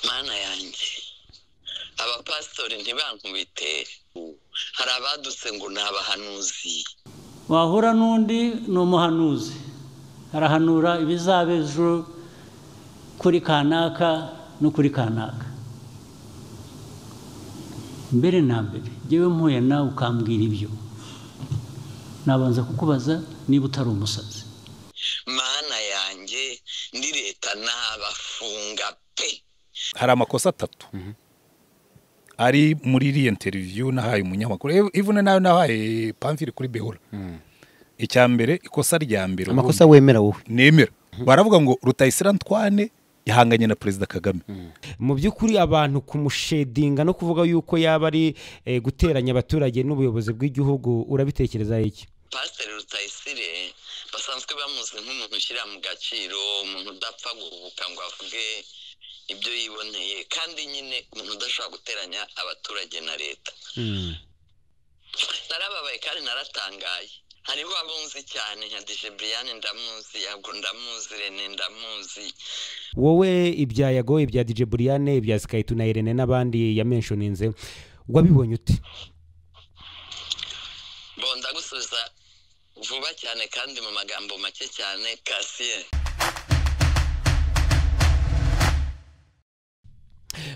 mana yanjye abapasitori ntibankubite hari abadutse ngo ni abahanuzi wahura n'undi ni umuhanuzi arahanura ibizaba ejo kuri kanaka no kuri kanaka mbere na mbere ngewe mpuye nawe ukambwira ibyo nabanza kukubaza niba utari umusazi mana yanjye ndi leta nabafunga pe hari amakosa atatu ari muri iriya interiviyu nahaye umunyamakuru ivune nawe nahaye pamvire kuri behora icya mbere ikosa rya mbere amakosa wemera wowe nemera baravuga ngo rutayisira ntwane yahanganye na perezida kagame mu by'ukuri abantu kumushedinga no kuvuga yuko yaba ari eh, guteranya abaturage n'ubuyobozi bw'igihugu urabitekereza iki pasiteri rutayisire basanzwe bamuzi nk'umuntu ushyira mu gaciro umuntu udapfa guhubuka ngo avuge ibyo yiboneye kandi nyine umuntu udashobora guteranya abaturage na leta narababaye kandi naratangaye hariho abunzi cyane nka dije buriyani ndamuzi yabwo ndamuzi rene ndamuzi wowe ibya yago ibya dj buriyane ibya sikayitu na irene n'abandi yamenshoninze wabibonye ute bonda gusubiza vuba cyane kandi mu magambo make cyane kasiye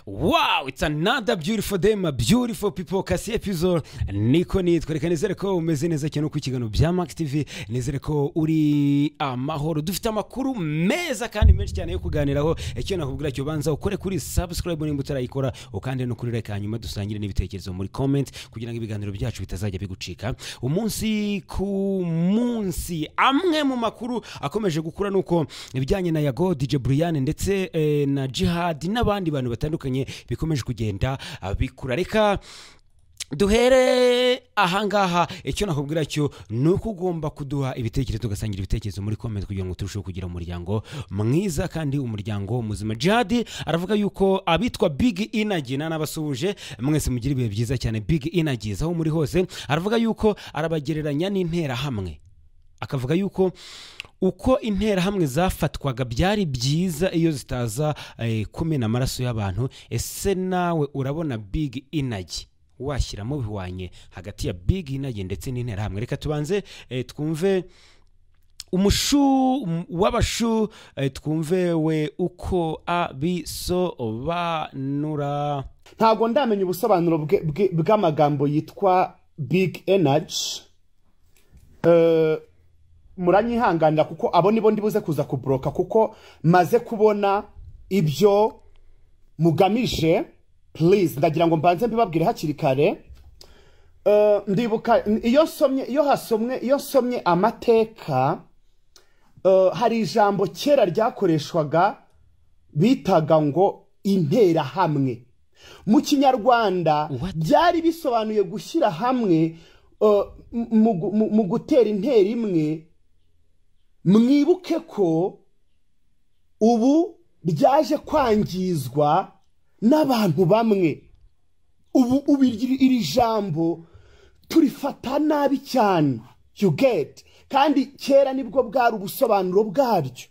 wow it's another beautiful day my beautiful people kasi episode niko nitwa reka nizere ko umeze neza cyane ku kiganiro bya max tv nizere ko uri amahoro dufite amakuru meza kandi menshi cyane yo kuganiraho icyo nakubwira cyo banza ukore kuri subscribe nimba utarayikora ukande no kuri like hanyuma dusangire n'ibitekerezo muri comment kugira ngo ibiganiro byacu bitazajya bigucika umunsi ku munsi amwe mu makuru akomeje gukura nuko ibijyanye na yago dj brian ndetse eh, na jihad n'abandi bantu batandukanye bikomeje kugenda ah, bikura reka duhere ahangaha icyo nakubwira cyo ni uko ugomba kuduha ibitekerezo ugasangira ibitekerezo muri komenti kugira ngo turusheho kugira umuryango mwiza kandi umuryango muzima jihadi aravuga yuko abitwa big inagi nanabasuhuje mwese mugira ibihe byiza cyane big inagi aho muri hose aravuga yuko arabagereranya n'interahamwe akavuga yuko uko interahamwe zafatwaga byari byiza iyo zitaza eh, kumena amaraso y'abantu ese nawe urabona big inagi washyiramo bihwanye hagati ya big inagi ndetse n'interahamwe reka tubanze eh, twumve umushu um- w'abashu eh, twumve we uko abisobanura ntabwo ndamenya ubusobanuro bwe- bwe- bw'amagambo yitwa big energy Eh, muranyihanganira kuko abo nibo ndibuze kuza kuboroka kuko maze kubona ibyo mugamije please ndagira ngo mbanze mbibabwire hakiri kare Eh, ndibuka iyo nsomye iyo hasomwe iyo nsomye amateka eh, hari ijambo kera ryakoreshwaga bitaga ngo interahamwe mu kinyarwanda What? byari bisobanuye gushyira hamwe eh, mu gu- mu- mu gutera intera imwe mwibuke ko ubu byaje kwangizwa n'abantu bamwe ubu ubu iri iri jambo turifata nabi cyane you get kandi kera nibwo bwari ubusobanuro bwaryo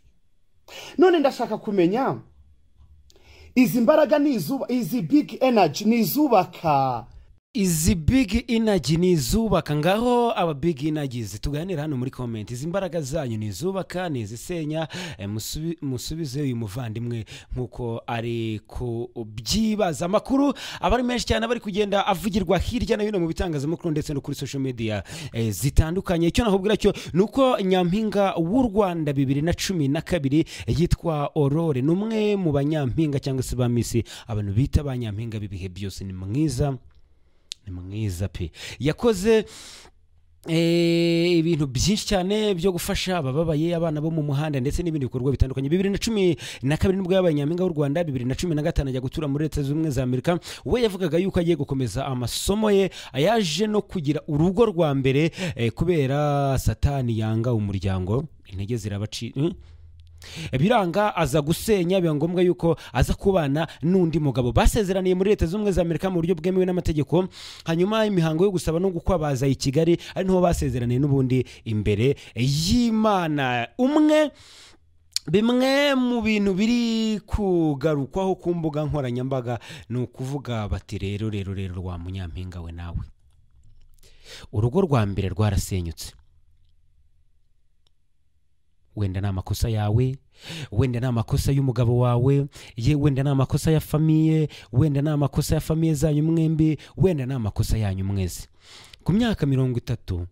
none ndashaka kumenya izi mbaraga ni izuba izi big energy ni izubaka izi big inagi ni izubaka ngaho aba big inagi zituganira hano muri komenti izi mbaraga zanyu ni izubaka ni izisenya eh, musubi- musubize uyu muvandimwe nk'uko ari kubyibaza amakuru aba ari menshi cyane aba ari kugenda avugirwa hirya no hino mu bitangazamakuru ndetse no kuri social media eh, zitandukanye icyo nakubwira cyo ni uko nyampinga w'u rwanda bibiri na cumi na kabiri yitwa aurore ni umwe mu banyampinga cyangwa se ba misi abantu bita ba nyampinga b'ibihe byose ni mwiza ni mwiza pe yakoze eh, ibintu byinshi cyane byo gufasha abababaye abana bo mu muhanda ndetse n'ibindi bikorwa bitandukanye bibiri na cumi na kabiri nibwo yabaye nyampinga w'u rwanda bibiri na cumi na gatanu ajya gutura muri leta zunze ubumwe za amerika we yavugaga yuko agiye gukomeza amasomo ye yaje no kugira urugo rwa mbere eh, kubera satani yanga umuryango intege zirabaci hmm? biranga aza gusenya biba ngombwa yuko aza kubana n'undi mugabo basezeraniye muri leta z'ubumwe za amerika mu buryo bwemewe n'amategeko hanyuma imihango yo gusaba no gukwa baza i kigali ari niho basezeraniye n'ubundi imbere y'imana umwe bimwe mu bintu biri kugarukwaho ku mbuga nkoranyambaga ni ukuvuga bati rero rero rero wa munyampinga we nawe urugo rwa mbere rwarasenyutse wenda ni amakosa yawe wenda ni amakosa y'umugabo wawe ye wenda ni amakosa ya famiye wenda ni amakosa ya famiye zanyu mwembi wenda ni amakosa yanyu mwese ku myaka mirongo itatu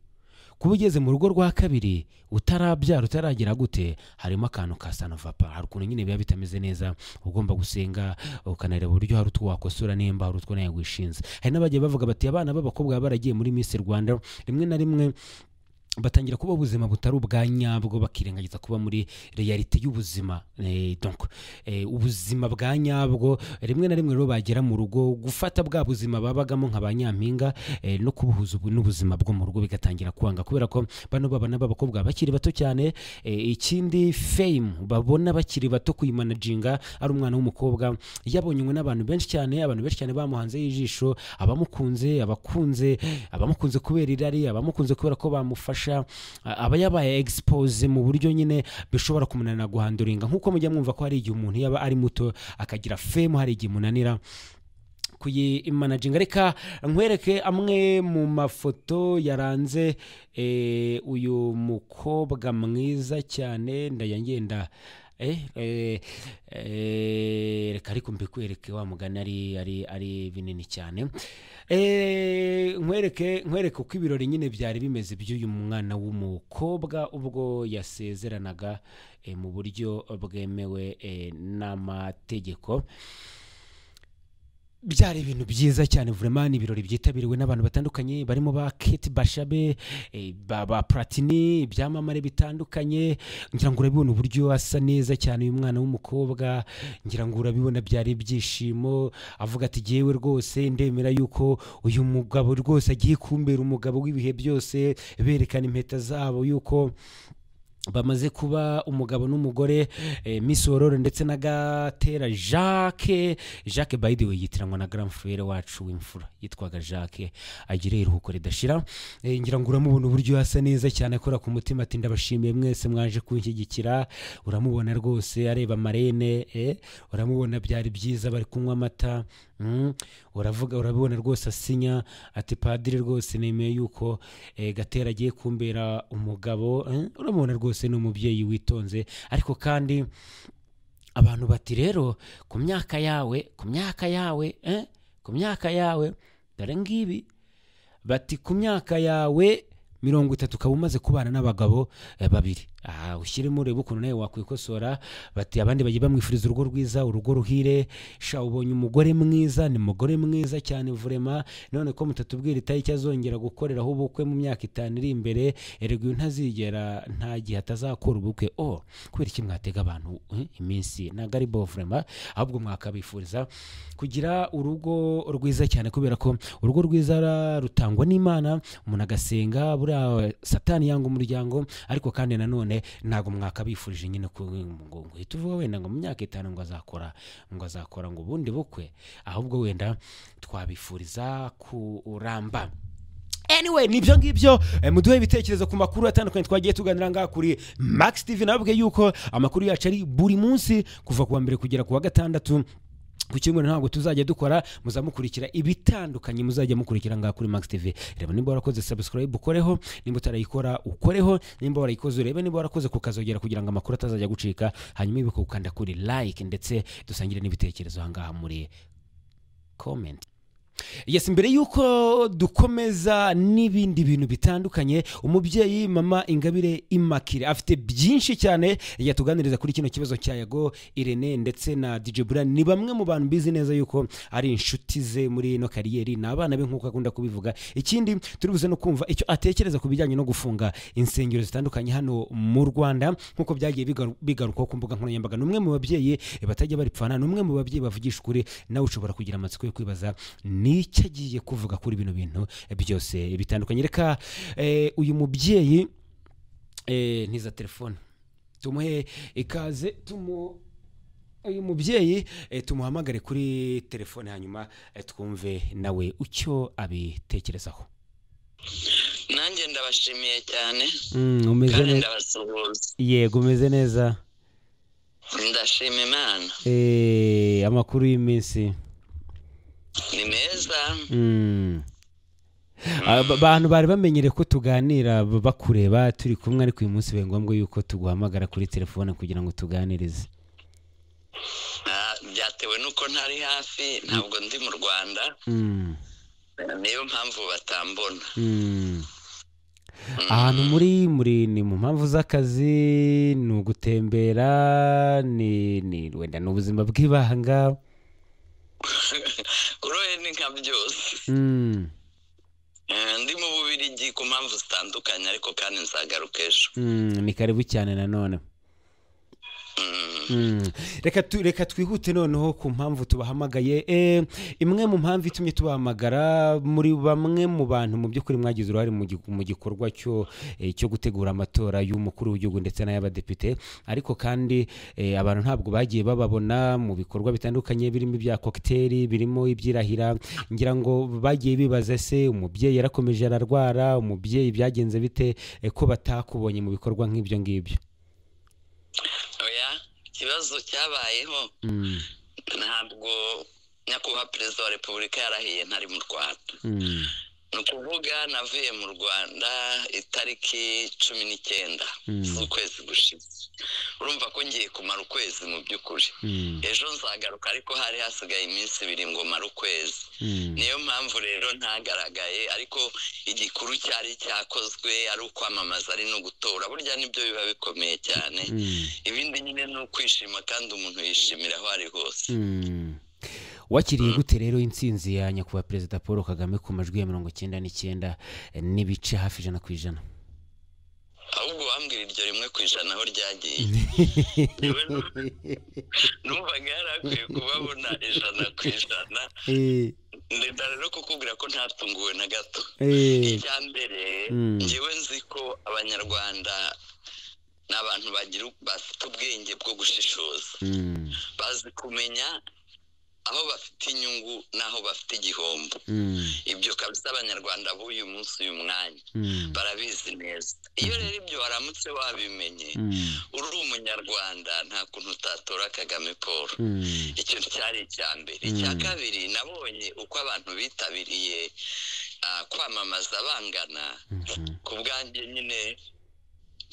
kuba ugeze mu rugo rwa kabiri utarabyara utaragira gute harimo akantu ka sanovapa hari ukuntu nyine biba bitameze neza ugomba gusenga ukanareba uburyo hari utwo wakosora nimba hari utwo nawe wishinze hari n'abagiye bavuga bati abana b'abakobwa baba baragiye muri misi rwanda rimwe na rimwe batangira kuba ubuzima butari ubwa nyabwo bakirengagiza kuba muri realite y'ubuzima Eh, donc eh, ubuzima bwa nyabwo rimwe na rimwe rero bagera mu rugo gufata bwa buzima babagamo nka ba nyampinga eh, no kubuhuza ubu- n'ubuzima bwo mu rugo bigatangira kwanga kubera ko bano babana b'abakobwa bakiri bato cyane eh, ikindi fame babona bakiri bato kuyimanaginga ari umwana w'umukobwa yabonywe n'abantu benshi cyane abantu benshi cyane bamuhanzeho ijisho abamukunze abakunze abamukunze kubera irari abamukunze kubera ko bamufasha a- aba yabaye expose mu buryo nyine bishobora kumunanira guhanduringa nk'uko mujya mwumva ko hari igihe umuntu yaba ari muto akagira fame hari igihe munanira kuyimanaginga reka nkwereke amwe mu mafoto yaranze eh, uyu mukobwa mwiza cyane ndayangenda eh, eh, eh, reka ariko mbikwereke wa mugani ari, ari, ari binini cyane eh, nkwereke nkwereke uko ibirori nyine byari bimeze by'uyu mwana w'umukobwa ubwo yasezeranaga eh, mu buryo bwemewe eh, n'amategeko byari ibintu byiza cyane vraiment ni ibirori byitabiriwe n'abantu batandukanye barimo ba Kate Bashabe eh, ba, ba Platini ibyamamare bitandukanye ngira ngo urabibona uburyo asa neza cyane uyu mwana w'umukobwa ngira ngo urabibona byari ibyishimo avuga ati jyewe rwose ndemera yuko uyu mugabo rwose agiye kumbera umugabo w'ibihe byose berekana impeta zabo yuko bamaze kuba umugabo n'umugore eh, Miss Aurore ndetse na Gatera Jacques Jacques by the way yitiranwa na grand frère wacu w'imfura yitwaga Jacques agire iruhuko ridashira eh, ngira ngo uramubona uburyo asa neza cyane akora ku mutima ati ndabashimiye mwese mwaje kunshyigikira uramubona rwose areba marene eh, uramubona byari byiza bari kunywa amata mm, uravuga urabibona rwose asinya ati padiri rwose nemeye yuko eh, gatera agiye kumbera umugabo eh, urabibona rwose ni umubyeyi witonze ariko kandi abantu bati rero ku myaka yawe ku myaka yawe eh, ku myaka yawe dore ngibi bati ku myaka yawe mirongo itatu ukaba umaze kubana n'abagabo eh, babiri aha ushyiremo urebe ukuntu nawe wakwikosora bati abandi bagiye bamwifuriza urugo rwiza urugo ruhire sha ubonye umugore mwiza ni mugore mwiza cyane vurema none ko mutatubwira itariki azongera gukoreraho ubukwe mu myaka itanu iri imbere erega uyu ntazigera nta gihe atazakora ubukwe o kubera iki mwatega abantu eh, iminsi ntabwo ari bo vurema ahubwo mwakabifuriza kugira urugo rwiza cyane kubera ko urugo rwiza ra- rutangwa n'imana umuntu agasenga buriya satani yanga umuryango ariko kandi nanone ntabwo mwakabifurije nyine ku ngo ngo uhite uvuga wenda ngo mu myaka itanu ngo azakora ngo azakora ngo ubundi bukwe ahubwo wenda twabifuriza kuramba anyway nibyo ngibyo eh, muduhe ibitekerezo ku makuru atandukanye twagiye tuganira ngaha kuri max tv nababwiye yuko amakuru yacu ari buri munsi kuva ku wa mbere kugera ku wa gatandatu ku cyumweru ntabwo tuzajya dukora muzamukurikira ibitandukanye muzajya mukurikira ngaha kuri max tv reba niba warakoze subscribe ukoreho nimba utarayikora ukoreho nimba warayikoze urebe niba warakoze kukazogera kugira ngo amakuru atazajya gucika hanyuma ibuka gukanda kuri like ndetse dusangire n'ibitekerezo ahangaha muri comment yes mbere y'uko dukomeza n'ibindi bintu bitandukanye umubyeyi mama ingabire imakire afite byinshi cyane yatuganiriza kuri kino kibazo cya yago irene ndetse na dj buran ni bamwe mu bantu bizi neza yuko ari inshuti ze muri ino kariyeri ni abana be nk'uko akunda kubivuga ikindi turi buze no kumva icyo atekereza ku bijyanye no gufunga insengero zitandukanye hano mu rwanda nk'uko byagiye bigaru- bigarukwaho ku mbuga nkoranyambaga ni umwe mu babyeyi batajya baripfana ni umwe mu babyeyi bavugisha ukuri nawe ushobora kugira amatsiko yo kwibaza n'icyo agiye kuvuga kuri bino bintu byose bitandukanye reka eh, uyu mubyeyi eh, ntiza telefone tumuhe ikaze tumu uyu mubyeyi eh, tumuhamagare kuri telefone hanyuma eh, twumve nawe icyo abitekerezaho nanjye ndabashimiye cyane umeze kandi neza ndabasuhuza yego umeze neza ndashima imana Eh, amakuru y'iminsi ni meza Mm. Aba- abantu bari bamenyere ko tuganira b- bakureba turi kumwe ariko uyu munsi biba ngombwa yuko tuguhamagara kuri telefone kugira ngo tuganirize Ah, byatewe n'uko ntari hafi ntabwo ndi mu rwanda Mm. niyo mpamvu batambona Mm. ahantu muri muri ni mu mpamvu z'akazi ni ugutembera ni ni wenda ni ubuzima bw'ibanga uroye ni nka byose Mm. Eh, ndi mu bubirigi ku mpamvu zitandukanye ariko kandi nzagaruka ejo Mm, ni karibu cyane nanone Mm. reka tu- reka twihute noneho ku mpamvu tubahamagaye Eh, imwe mu mpamvu itumye tubahamagara muri bamwe mu bantu mu by'ukuri mwagize uruhare mu gi- mu gikorwa cyo eh, cyo gutegura amatora y'umukuru w'igihugu ndetse n'ay'abadepite ariko kandi eh, abantu ntabwo bagiye bababona mu bikorwa bitandukanye birimo ibya kokiteri birimo ibyirahira ngira ngo bagiye bibaza se umubyeyi yarakomeje ararwara umubyeyi byagenze bite eh, ko batakubonye mu bikorwa nk'ibyo ngibyo oya ikibazo cyabayeho Mm, ntabwo nyakubahwa perezida wa repubulika yarahiye ntari mu rwanda mm. ni ukuvuga navuye mu rwanda itariki cumi n'icyenda Mm. z'ukwezi gushize urumva ko ngiye kumara ukwezi mu by'ukuri Mm, ejo nzagaruka ariko hari hasigaye iminsi ibiri ngo mare ukwezi mm, niyo mpamvu rero ntagaragaye ariko igikuru cyari cyakozwe ari ukwamamaza ari no gutora burya nibyo biba bikomeye cyane mm, ibindi nyine ni ukwishima kandi umuntu yishimira aho ari hose mm. wakiriye gute rero intsinzi ya nyakubahwa perezida paul kagame ku majwi ya mirongo icyenda n'icyenda eh, n'ibice hafi ijana ku ijana ahubwo wambwira iryo rimwe ku ijana aho ryagiye Njyewe numvaga yari akwiye kubabona ijana ku ijana Eh, ndenda rero kukubwira ko ntatunguwe na gato eh, icya mbere Mm. njyewe nzi ko abanyarwanda ni abantu bagira bafite ubwenge bwo gushishoza mm, bazi kumenya aho bafite inyungu n'aho bafite igihombo mm, ibyo kabisa abanyarwanda b'uyu munsi uyu mwanya mm, barabizi neza iyo rero ibyo waramutse wabimenye mm, uri umunyarwanda nta kuntu utatora kagame paul mm, icyo cyari icya mbere Mm. icya kabiri nabonye uko abantu bitabiriye ah, kwamamaza bangana mhm, ku bwanjye nyine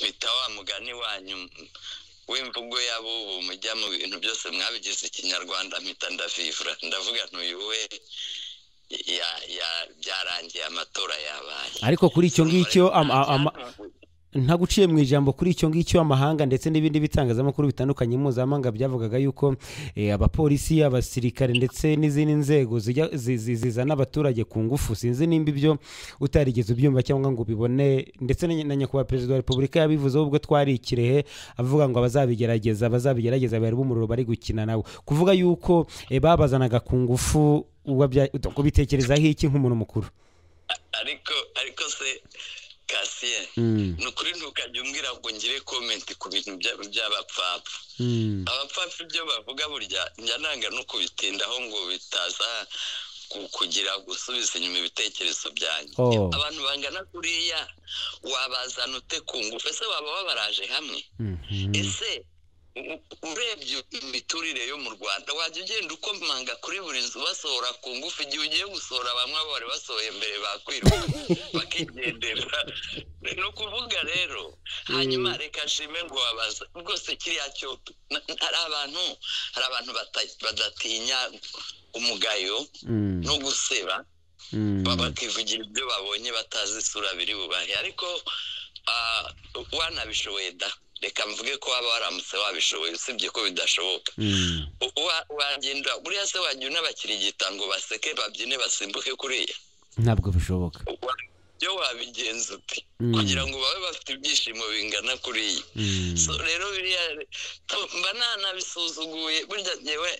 bita wa mugani wanyu m- w'imvugo y'abubu mujya mu bintu byose mwabigize ikinyarwanda mpita ndavivura ndavuga ntuyuwe ya- ya- byarangiye amatora yabaye ariko kuri icyo ngicyo ama- ama- ntaguciye mu ijambo kuri icyo ngicyo amahanga ndetse n'ibindi bitangazamakuru bitandukanye mpuzamahanga byavugaga yuko eh, abapolisi abasirikare ndetse n'izindi nzego zijya- zi- zi- zizana abaturage ku ngufu sinzi nimba ibyo utarigeze ubyumva cyangwa ngo ubibone ndetse na na nyakubahwa perezida wa repubulika yabivuzeho ubwo twari i kirehe avuga ngo abazabigerageza abazabigerageza bari b'umuriro bari gukina nawe kuvuga yuko eh, babazanaga ku ngufu uba bya- ubitekerezaho iki nk'umuntu mukuru ariko ariko se kasiye Mm, ni ukuri ntukajya umbwira ngo ngire komenti ku bintu bya- by'abapfapfa mm, abapfapfa ibyo bavuga burya njya nanga no kubitindaho ngo bitaza ku- kugira gusubiza inyuma ibitekerezo byanjye Oh. abantu bangana kuriya wabazana ute ku ngufu ese waba wabaraje hamwe mhm, ese u- urebye imiturire yo mu rwanda wajya ugenda ukomanga kuri buri nzu basohora ku ngufu igihe ugiye gusohora bamwe abo bari basohoye mbere bakwiruka bakigendera ni ukuvuga rero hanyuma reka nshime ngo wabaza rwose kiriya cyo na- hari abantu hari abantu bata- badatinya umugayo mm, no guseba mm. ba- bakivugira ibyo babonye batazi isura biri bubahe ariko ah, wanabishoboye da reka mvuge ko waba waramutse wabishoboye usibye ko bidashoboka Mm. U- wa- wagenda buriya se wajya unabakirigita ngo baseke babyine basimbuke kuriya ntabwo bishoboka Wa- byo wabigenza uti Mm. kugira ngo babe bafite ibyishimo bingana kuriya Mm. so rero biriya to- mba nanabisuzuguye burya ngewe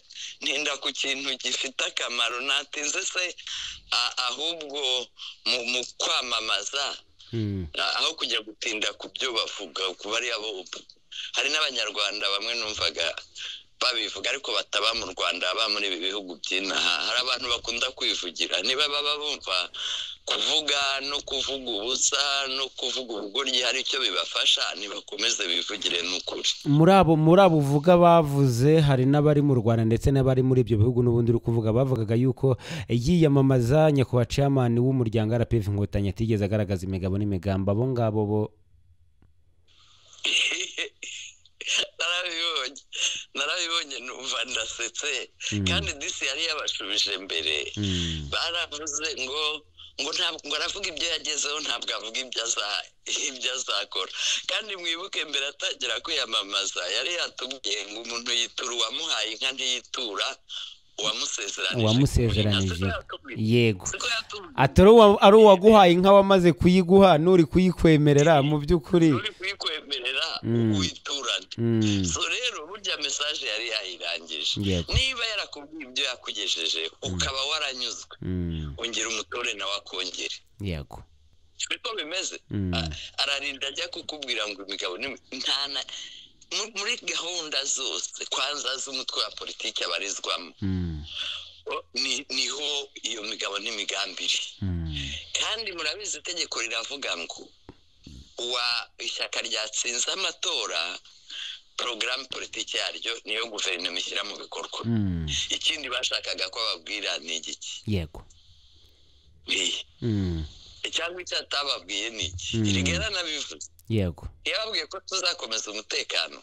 ntinda ku kintu gifite akamaro natinze se a- ahubwo mu, mu kwamamaza Mm. a- aho kujya gutinda ku byo bavuga ku bariya bo hari n'abanyarwanda bamwe numvaga babivuga ariko bataba mu rwanda baba muri ibi bihugu by'inaha hari abantu bakunda kwivugira niba baba bumva kuvuga no kuvuga ubusa no kuvuga ubugoryi hari icyo bibafasha nibakomeze bivugire ni ukuri muri abo muri abo uvuga bavuze hari n'abari mu rwanda ndetse n'abari muri ibyo bihugu n'ubundi uri kuvuga bavugaga yuko yiyamamaza nyakubahwa ciyamani w'umuryango rpf inkotanyi atigeze agaragaza imigabo n'imigambi abo ngabo bo narabibonye narabibonye numva ndasetse kandi disi yari yabashubije mbere baravuze ngo ngo ntabwo ngo aravuga ibyo yagezeho ntabwo avuga ibyo aza ibyo azakora kandi mwibuke mbere atangira kwiyamamaza yari yatubwiye ngo umuntu yitura uwamuhaye inka ntiyitura uwamusezeranije uwamusezeranije yego siko yatubwiye atari uwa- ari uwaguhaye inka wamaze kuyiguha n'uri kuyikwemerera mu by'ukuri uri kuyikwemerera witurane Mm. so rero burya mesaje yari yayirangije Yego. niba yarakubwiye ibyo yakugejeje ukaba waranyuzwe Mm. ongera umutore nawe akongere yego niko bimeze Mm. A- ararinda ajya kukubwira ngo imigabo n'imi- nta na- mu- muri gahunda zose kwanza z'umutwe wa politiki abarizwamo Mm. o- ni- niho iyo migabo n'imigambi iri Mm. kandi murabizi itegeko riravuga ngo uwa ishyaka ryatsinze amatora porogaramu politiki yaryo niyo guverinoma ishyira mu bikorwa Mm. ikindi bashakaga ko bababwira ni igiki yego Ni- Mm. cyangwa icyo atababwiye ni iki Mm. rigena nabivuze yego yababwiye ko tuzakomeza umutekano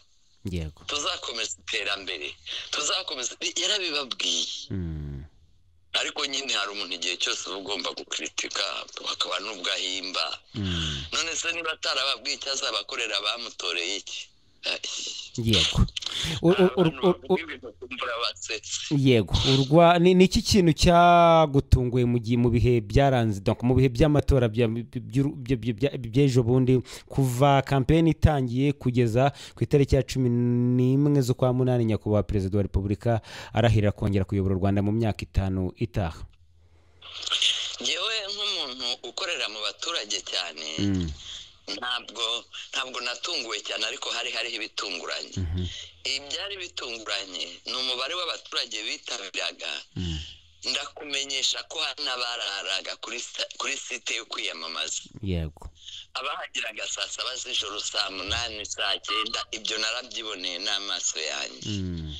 yego tuzakomeza iterambere tuzakomeza yarabibabwiye Mm. ariko nyine hari umuntu igihe cyose uba ugomba gukritika hakaba n'ubwahimba Mm. none se niba atarababwiye icyo azabakorera bamutoreye iki yego U- u- u- u- u- basetsi yego urwa ni ni iki kintu cyagutunguye mu gihe mu bihe byaranze donc mu bihe by'amatora bya- by'uru- bya- bya- bya- by'ejo bundi kuva kampeni itangiye kugeza ku itariki ya cumi n'imwe z'ukwa munani nyakubahwa perezida wa repubulika arahirira kongera kuyobora u rwanda mu myaka itanu itaha ngewe nk'umuntu ukorera mu baturage cyane Mm, ntabwo ntabwo natunguwe cyane ariko hari hariho ibitunguranye mhm, ibyari bitunguranye ni umubare w'abaturage bitabiraga mm, ndakumenyesha ko hari n'abararaga kuri sa- kuri site yo kwiyamamaza yego abahagiraga saa saba z'ijoro saa munani saa cyenda ibyo narabyiboneye n'amaso yanjye Mm,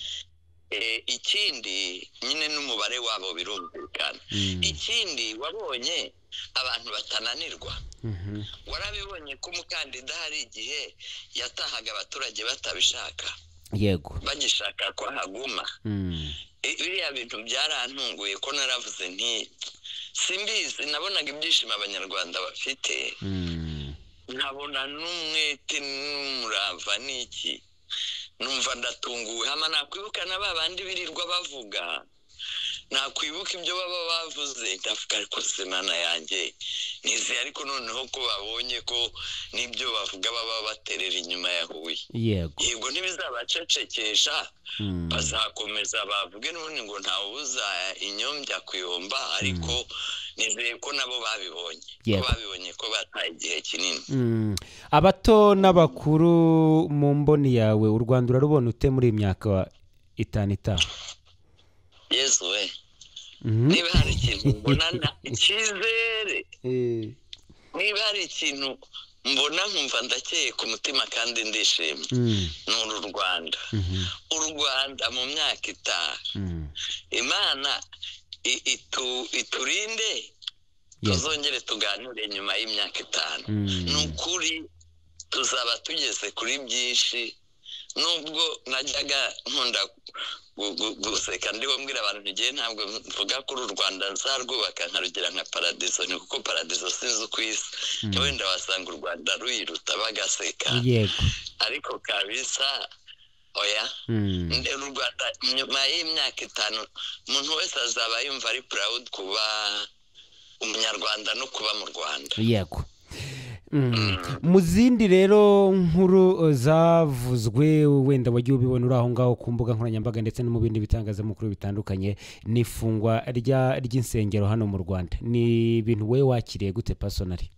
Eh, ikindi nyine n'umubare wabo birumvikana mm, ikindi wabonye abantu batananirwa mhm, warabibonye ko umukandida hari igihe yatahaga abaturage batabishaka yego bagishaka ko haguma Mm, Eh, biriya bintu byarantunguye ko naravuze nti simbizi nabonaga ibyishimo abanyarwanda bafite mm, nkabona n'umwete n'umurava n'iki numva ndatunguwe hama nakwibuka na ba bandi birirwa bavuga nakwibuka ibyo baba bavuze ndavuga ariko se mana yanjye nizeye ariko noneho ko babonye ko n'ibyo bavuga baba baterera inyuma ya huye yego yego ntibizabacecekesha Mm, bazakomeza bavuge n'ubundi ngo ntawubuza inyombya kuyomba ariko nizeye ko nabo babibonye ko Yego. babibonye ko bataye igihe kinini Mm. abato n'abakuru mu mboni yawe u rwanda urarubona ute muri iyi myaka itanu itaha yezu we Mhm. niba hari ikintu mbona nta- icyizere niba hari ikintu mbona nkumva ndakeye ku mutima kandi ndishimye Mm, ni uru rwanda mhm, u rwanda mu myaka itaha mm. imana i- itu- iturinde Yego. tuzongere tuganire nyuma y'imyaka itanu Mm. ni ukuri tuzaba tugeze kuri byinshi nubwo najyaga nkunda gu- gu- guseka ndiho mbwira abantu ntigiye ntabwo mvuga kuri u rwanda nzarwubaka nkarugira nka paradizo ni kuko paradizo sinzi uko isa wenda wasanga u rwanda ruyiruta bagaseka yego ariko kabisa oya Mm, Nde- u rwanda nyuma y'imyaka itanu umuntu wese azaba yumva ari proud kuba umunyarwanda no kuba mu rwanda yego Mm. mu zindi rero nkuru eh, zavuzwe wenda wagiye ubibona uri aho ngaho ku mbuga nkoranyambaga ndetse no mu bindi bitangazamakuru bitandukanye ni ifungwa rya- ry'insengero hano mu rwanda ni ibintu wowe wakiriye gute pasonari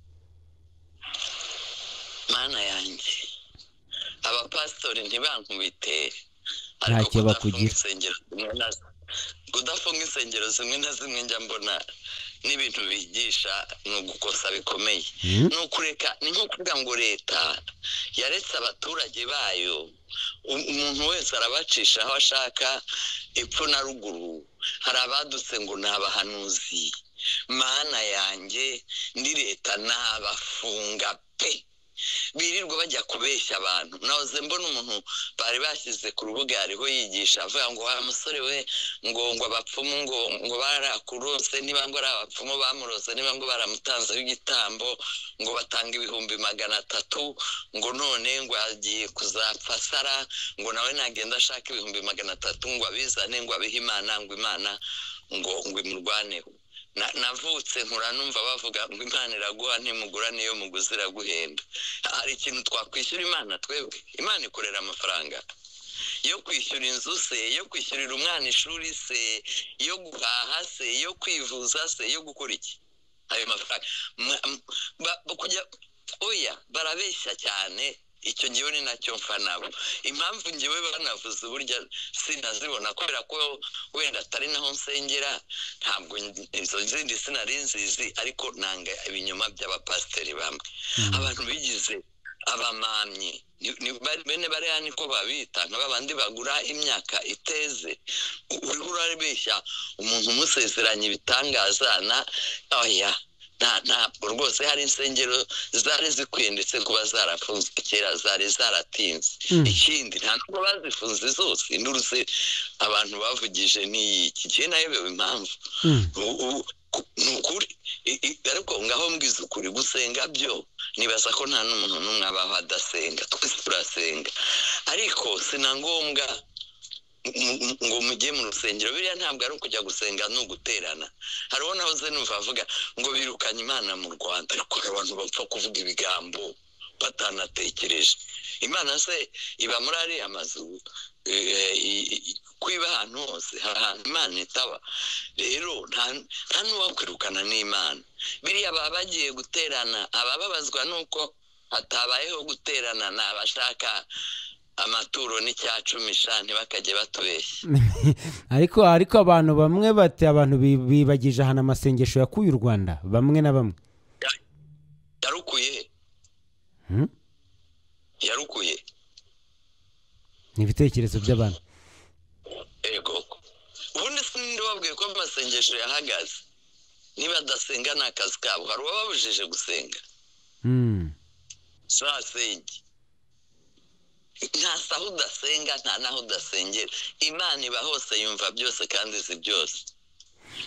mana yanjye abapasitori ntibankubite ariko kudafunga kiba kugira. insengero zimwe na zimwe- kudafunga insengero zimwe na zimwe njya mbona n'ibintu bigisha ni ugukosa bikomeye ni ukureka ni nko kuvuga ngo leta yaretse abaturage bayo U- umuntu wese arabacisha aho ashaka epfo na ruguru hari abadutse ngo ni abahanuzi mana yanjye ndi leta nabafunga pe birirwa bajya kubeshya abantu nahoze mbona umuntu bari bashyize ku rubuga hariho yigisha avuga ngo wa musore we ngo ngo abapfumu ngo ngo barakurose niba ngo ari abapfumu bamurose niba ngo baramutanzeho igitambo ngo batanga ibihumbi magana atatu ngo none ngo agiye kuzapfa sara ngo nawe nagenda ashaka ibihumbi magana atatu ngo abizane ngo abihe imana ngo imana ngo ngo imurwaneho Na- navutse nkura numva bavuga ngo imana iraguha ntimugura niyo muguzi iraguhenda hari ikintu twakwishyura imana twebwe imana ikorera amafaranga yo kwishyura inzu se yo kwishyurira umwana ishuri se yo guhaha se yo kwivuza se yo gukora iki ayo mafaranga Mwa- m- ba- ba- kujya oya barabeshya cyane icyo ngewe ni nacyo mfa nabo impamvu ngewe banavuze uburyo sinazibona kubera ko wenda atari naho nsengera ntabwo n- izo zindi sinari nzizi ariko nanga ibinyoma by'abapasiteri bamwe abantu bigize abamamyi ni- ni bari- bene bariya niko babita nka babandi bagura imyaka iteze U- uriho urabeshya umuntu umusezeranya ibitangazana oya nta- ntabwo rwose hari insengero zari zikwiye ndetse kuba zarafunzwe kera zari zaratinze ikindi nta nubwo bazifunze zose induruse abantu bavugije n'iyiki jye nayobewe impamvu U- u- ku- ni ukuri I- i- ariko ngaho mbwiza ukuri gusenga byo nibaza ko nta n'umuntu n'umwe abaho adasenga twese turasenga ariko si na ngombwa mu- mu- ngo mujye mu rusengero biriya ntabwo ari ukujya gusenga ni uguterana hariho nahoze numva avuga ngo birukanye imana mu rwanda ariko hari abantu bapfa kuvuga ibigambo batanatekereje imana se iba muri ariya mazu eh, i- i- kwiba ahantu hose hari ahantu imana itaba rero nta- nta n'uwakwirukana n'imana biriya baba bagiye guterana abababazwa nuko hatabayeho guterana ni abashaka amaturo n'icya cumi shani bakajya batubeshya ariko ariko abantu bamwe bati abantu bi- bibagije ahantu amasengesho yakuye u rwanda bamwe na bamwe yarukuye he? Hmm? yarukuye ni ibitekerezo by'abantu ego ubundi sininde wabwiye ko amasengesho yahagaze niba adasenga ni akazi kabo hari uwababujije gusenga Hmm. zasenge nta saho udasenga nta naho udasengera imana iba hose yumva byose kandi izi byose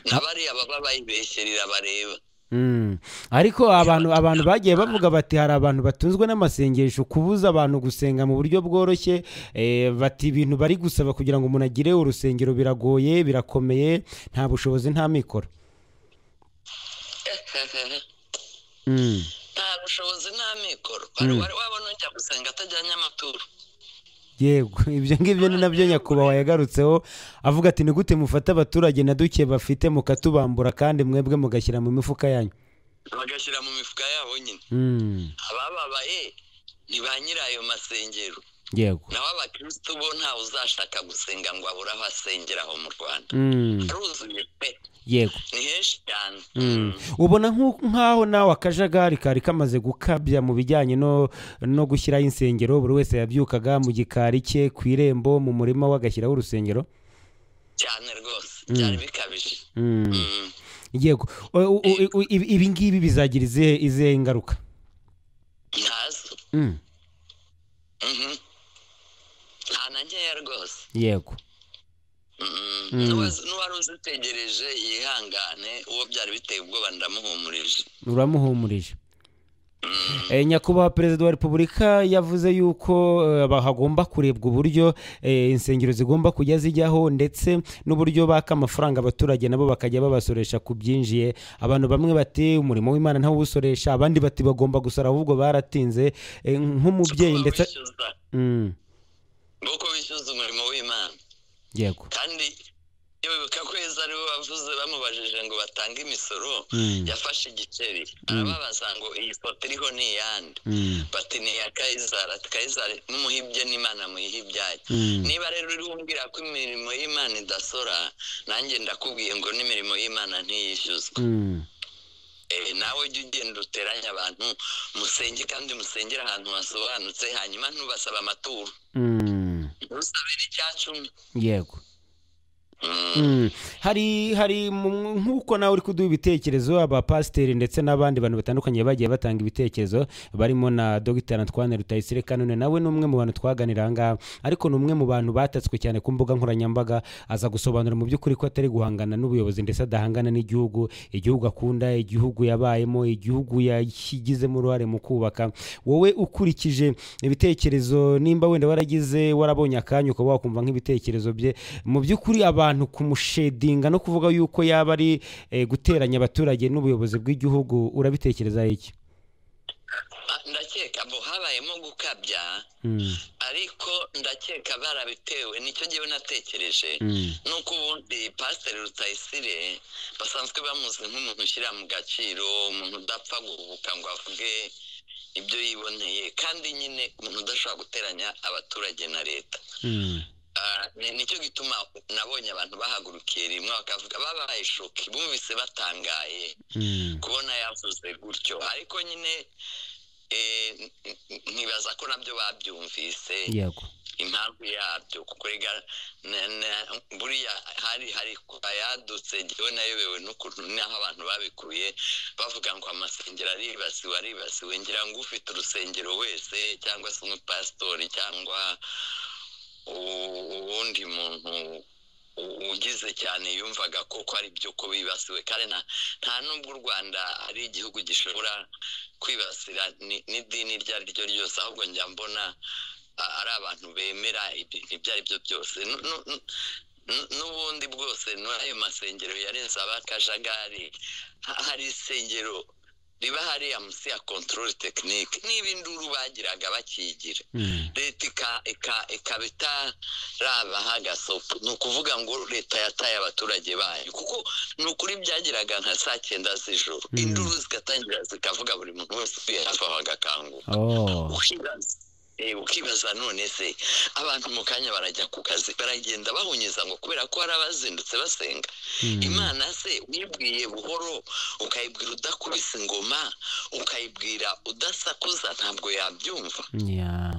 na bariya baba bayibeshyerira bareba Mm. ariko abantu abantu bagiye bavuga bati hari abantu batunzwe n'amasengesho kubuza abantu gusenga mu buryo bworoshye eh, bati ibintu bari gusaba kugira ngo umuntu agire urusengero biragoye birakomeye nta bushobozi nta mikoro Mm. nta bushobozi nta mikoro wari wari wabona ujya gusenga atajyanye amaturo yego ibyo ngibyo ni nabyo nyakubahwa yagarutseho avuga ati ni gute mufata abaturage na duke bafite mukatubambura kandi mwebwe mugashyira mu mifuka yanyu bagashyira mu mifuka yabo nyine Mm. abababaye ni ba nyirayo masengero yego nawe abakirisitu bo ntawe uzashaka gusenga ngo abure aho asengera aho mu rwanda Mm. aruzuye pe yego ni henshi cyane ubona nk'u- nk'aho nawe akajagari kari kamaze gukabya mu bijyanye no no gushyiraho insengero buri wese yabyukaga mu gikari cye ku irembo mu murima we agashyiraho urusengero cyane rwose byari bikabije Mm. Mm. yego U- u- u- u- ibi ibi ngibi bizagira izihe izihe ingaruka ntazo Mm. Mhm. nta na nkeya rwose yego Mm. Mm. N'uwazi- n'uwari uzitegereje yihangane uwo byari biteye ubwoba ndamuhumurije uramuhumurije Eh, nyakubahwa perezida wa repubulika yavuze yuko eh, ba- hagomba kurebwa uburyo eh, insengero zigomba kujya zijyaho ndetse n'uburyo baka amafaranga abaturage nabo bakajya babasoresha ku byinjiye abantu bamwe bati umurimo w'imana ntawo uwusoresha abandi bati bagomba gusora ahubwo baratinze Eh, nk'umubyeyi Kuba ndetse wishyuza Mm, nuko bishyuza umurimo w'imana yego kandi nyabibuka kwezi aribo bavuze bamubajije ngo batange imisoro yafashe igiceri arababaza ngo iyi foto iriho ni iyande bati ni iya kayizari ati kayizari mumuhibye n'imana muyihibyaye niba rero uri wumbwira ko imirimo y'imana idasora nanjye ndakubwiye ngo n'imirimo y'imana ntiyishyuzwa Eh, nawe jya ugenda uteranya abantu musenge kandi musengere ahantu hasobanutse hanyuma ntubasaba amaturo ntusabire icya cumi yego Mm. hari hari mu- nk'uko nawe uri kuduha ibitekerezo abapasiteri ndetse n'abandi bantu batandukanye bagiye batanga ibitekerezo barimo na dogiteri antwane rutayisire kanone nawe ni umwe mu bantu twaganira aha ngaha ariko ni umwe mu bantu batatswe cyane ku mbuga nkoranyambaga aza gusobanura mu by'ukuri ko atari guhangana n'ubuyobozi ndetse adahangana n'igihugu igihugu akunda igihugu yabayemo igihugu yagizemo uruhare mu kubaka wowe ukurikije ibitekerezo nimba wenda waragize warabonye akanya ukaba wakumva nk'ibitekerezo bye mu by'ukuri abantu kumushedinga no kuvuga yuko yaba ari eh, guteranya abaturage n'ubuyobozi bw'igihugu urabitekereza iki Ah, ndakeka bo habayemo gukabya ariko ndakeka barabitewe nicyo ngewe natekereje nuko ubundi pasiteri rutayisire basanzwe bamuzi nk'umuntu ushyira mu gaciro umuntu udapfa guhubuka ngo avuge ibyo yiboneye kandi nyine umuntu udashobora guteranya abaturage na leta Ah, ni- nicyo gituma nabonye abantu bahagurukiye rimwe bakavuga babaye shoki bumvise batangaye kubona yavuze gutyo ariko nyine eh, n- n- nkibaza ko nabyo babyumvise yego impamvu yabyo kuko rega na- na- buriya hari hari ayadutse njyewe nayobewe n'ukuntu n'aho abantu babikuye bavuga ngo amasengero aribasiwe aribasiwe ngira ngo ufite urusengero wese cyangwa se umupasitori cyangwa u- uwundi muntu u- ugize cyane yumvaga koko ari byo ko bibasiwe kandi nta nta nubwo u rwanda ari igihugu gishobora kwibasira ni- n'idini iryo ari ryo ryose ahubwo njya mbona a- ari abantu bemera ibintu ibyo ari byo byose Nu- nu- nu- nu- n'ubundi bwose n'ayo masengero yarenze abakajagari ha- hari isengero riba hariya munsi ya kontorore tekinike niba induru bagiraga bakigira leta ika- ika- ikaba itarabaha agasopo ni ukuvuga ngo leta yataye abaturage bayo kuko ni ukuri byagiraga nka saa cyenda z'ijoro induru zigatangira zikavuga buri muntu wese utuye hafi aho agakanguka oh. ukibaza eh, ukibaza none se abantu mu kanya barajya ku kazi baragenda bahunyiza ngo kubera ko hari abazindutse basenga imana se uyibwiye buhoro ukayibwira udakubise ingoma ukayibwira udasakuza ntabwo yabyumva yeah.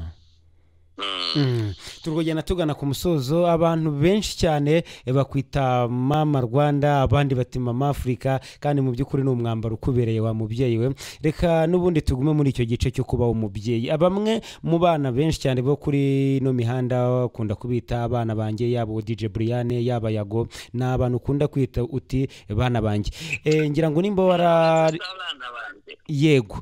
Mm. Mm. turi kugenda tugana ku musozo abantu benshi cyane eh, bakwita mama rwanda abandi bati mama afurika kandi mu by'ukuri ni umwambaro ukubereye wa mubyeyi we reka n'ubundi tugume muri icyo gice cyo kuba umubyeyi bamwe mu bana benshi cyane bo kuri ino mihanda ukunda kubita abana banjye yaba uwo dj buriyane yaba yago ni abantu ukunda kwita uti bana banjye Eh, ngira ngo nimba wara abana banjye yego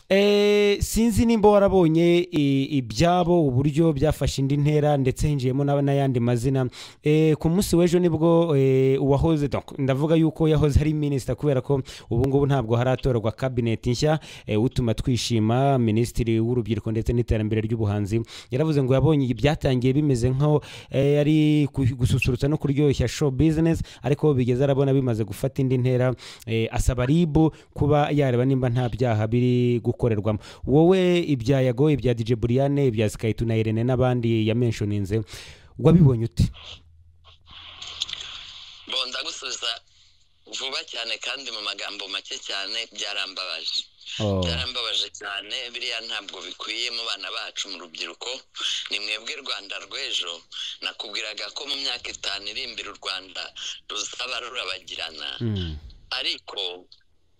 Eh, sinzi nimba warabonye i- ibyabo uburyo byafashe indi ntera ndetse hinjiyemo n'aba- n'ayandi mazina Eh, ku munsi w'ejo nibwo eh, uwahoze donc, ndavuga yuko yahoze ari minisita kubera ko ubu ngubu ntabwo haratorwa kabineti nshya eh, utuma twishima minisitiri w'urubyiruko ndetse n'iterambere ry'ubuhanzi yaravuze ngo yabonye ibyatangiye bimeze nkaho eh, ari ku- gususurutsa no kuryoshya show business ariko bigeze arabona bimaze gufata indi ntera eh, asaba ribu kuba yareba nimba nta byaha biri gukorerwamo wowe ibya yago ibya dj buriyane ibya skayitu na irene n'abandi yamenshoninze wabibonye ute bo ndagusubiza vuba cyane kandi mu magambo make cyane byarambabaje Oh. byarambabaje cyane biriya ntabwo bikwiye mu bana bacu mu rubyiruko ni mwebwe rwanda rw'ejo nakubwiraga ko mu myaka itanu iri imbere u rwanda ruzaba rurabagirana Mm. ariko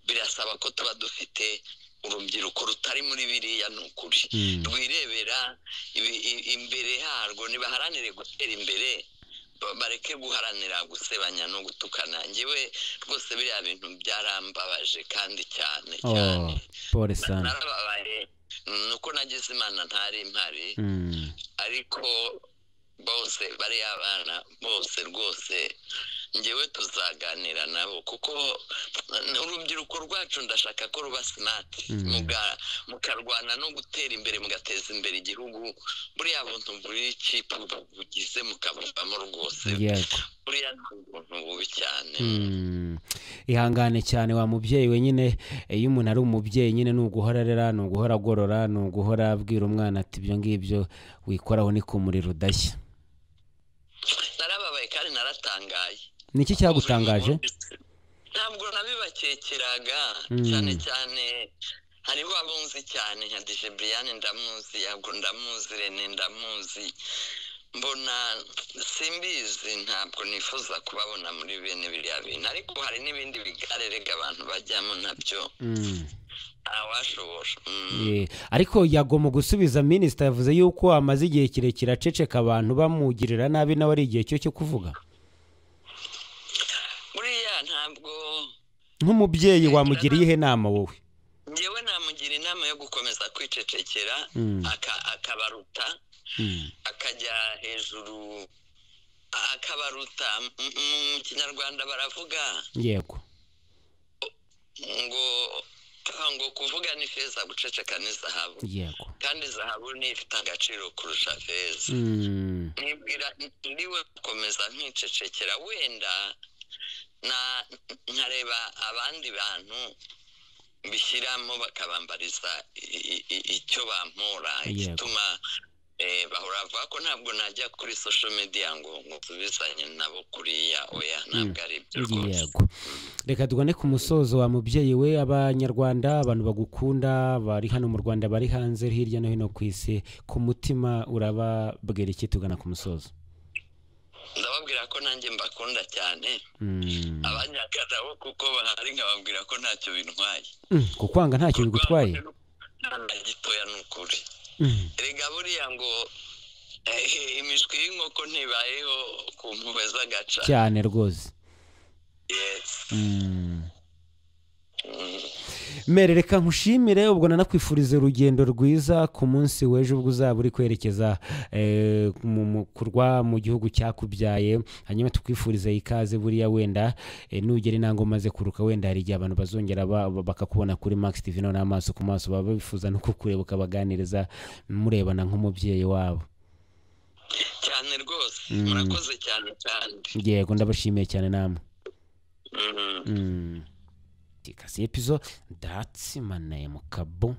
birasaba ko tuba dufite urubyiruko rutari muri biriya ni ukuri Mm. rwirebera ibi- i- imbere harwo nibaharanire gutera imbere ba- bareke guharanira gusebanya no gutukana njyewe rwose biriya bintu byarambabaje kandi cyane cyane Oh, pole sana narababaye ni uko nagize imana ntari mpari Mm. ariko bose bariya bana bose rwose ngewe tuzaganira nabo kuko urubyiruko rwacu ndashaka ko ruba simati muga- mukarwana no gutera imbere mugateza imbere igihugu buriya buntu buri cipu bugize mukabuvamo rwose yego buriya ni ubuntu bubi cyane Mm. ihangane cyane wa mubyeyi we nyine eh, iyo umuntu ari umubyeyi nyine ni uguhora arera ni uguhora agorora ni uguhora abwira umwana ati ibyo ngibyo wikoraho ni ku muriro udashya narababaye kandi naratangaye ni iki cyagutangaje ntabwo nabibakekeraga Mm. cyane cyane hariho abunzi cyane nka dije buriyani ndamuzi ntabwo ndamuzi rene ndamuzi mbona simbizi ntabwo nifuza kubabona muri bene biriya bintu ariko hari n'ibindi bigare rega abantu bajyamo nabyo Mm. ntawashobora Mm. Eh, ariko yagomba gusubiza minisita yavuze yuko amaze igihe kirekire aceceka abantu bamugirira nabi nawe ari igihe cyo cyo kuvuga buriya ntabwo nk'umubyeyi wamugiriye ihe nama wowe ngewe namugira inama yo gukomeza kwicecekera Mm. aka- akabaruta Mm. akajya hejuru akabaruta M- m- mu kinyarwanda baravuga yego ngo ngo kuvuga ni feza guceceka ni zahabu yego kandi zahabu ni ifite agaciro kurusha feza Mm. nibwira ndiwe gukomeza nkicecekera wenda na nkareba abandi bantu bishyiramo bakabambariza i- i- i- icyo bampora igituma eh, bahora bavuga ko ntabwo najya kuri social media ngo ngo nsubizanye nabo kuriya oya ntabwo ari ibyo rwose yego reka tugane ku musozo wa mubyeyi we abanyarwanda abantu bagukunda bari hano mu rwanda bari hanze hirya no hino ku isi ku mutima urababwira iki tugana ku musozo ndababwira ko nanjye mbakunda cyane Mm. abanyakana bo kuko bahari nkababwira ko ntacyo bintwaye Mm, kukwanga ntacyo bigutwaye nta gitoya ni ukuri Mm. erega buriya ngo eh, imishwi y'inkoko ntibayeho ku mpuhwe z'agaca cyane rwose Yes. Mm. Mm. mere reka nkushimire ubwo nanakwifuriza urugendo rwiza ku munsi w'ejo ubwo uzaba uri kwerekeza eh, mu- mu- kurwa mu gihugu cyakubyaye hanyuma tukwifurize ikaze buriya wenda eh, nugera intango umaze kuruka wenda hari igihe abantu bazongera ba- ba- bakakubona kuri max tv noneho amaso ku maso baba bifuza no kukureba ukabaganiriza murebana nk'umubyeyi wabo cyane rwose Mm. murakoze cyane kandi yego ndabashimiye cyane namwe Mm. Mm. Kasi episode that's my name kabo